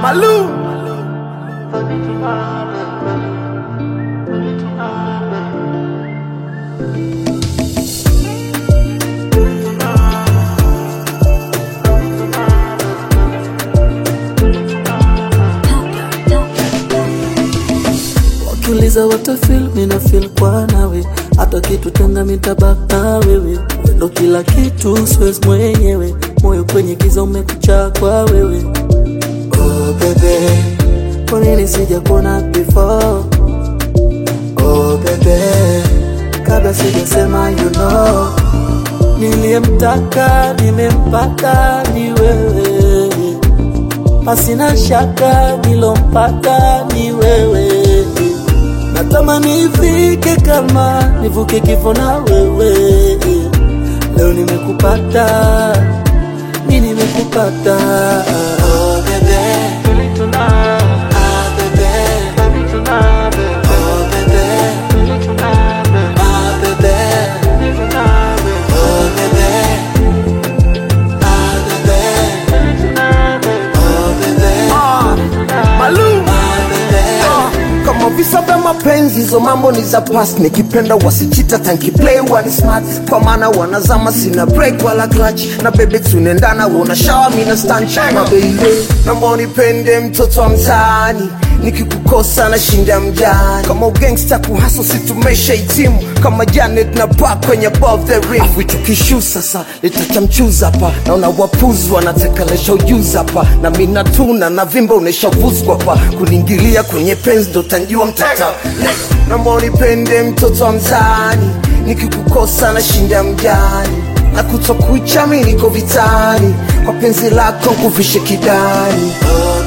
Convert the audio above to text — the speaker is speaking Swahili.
Malou. wakiuliza watafil mina fil kwa nawe hata kitu tenga mitabaka wewe ndo kila kitu siwezi mwenyewe moyo kwenye giza umekucha kwa wewe oh, bebe kwa nini sija kuona before oh, bebe kabla sijasema you know niliyemtaka nimempata ni wewe pasina shaka nilompata ni wewe natamani ifike kama nivuke kifo na wewe leo nimekupata mi nimekupata oh, bebe. Ah, bebe. Oh, bebe. Ah, bebe. Oh, bebe. Ah, bebe. Oh, bebe. Malou. Ah, bebe. kama visa vya mapenzi hizo mambo ni za past nikipenda wasichita tankiplay wani smart kwa maana wanazama sina break wala clutch na bebe tunaendana wona shawa mina stanch na baby namba unipende mtoto wa mtaani nikikukosa na shinda mjani kama ugangsta kuhaso situmesha itimu kama janet na pa kwenye above the rim afu tukishu sasa litachamchuza hapa naona wapuzi wanatekelesha ujuzi hapa na mina tuna na vimba uneshavuzwa hapa kuningilia kwenye penzi ndo tanjua mtata namba unipende mtoto wa mtaani nikikukosa na shinda mjani na kutokuichami niko vitani kwa penzi lako kuvishe kidani Oh,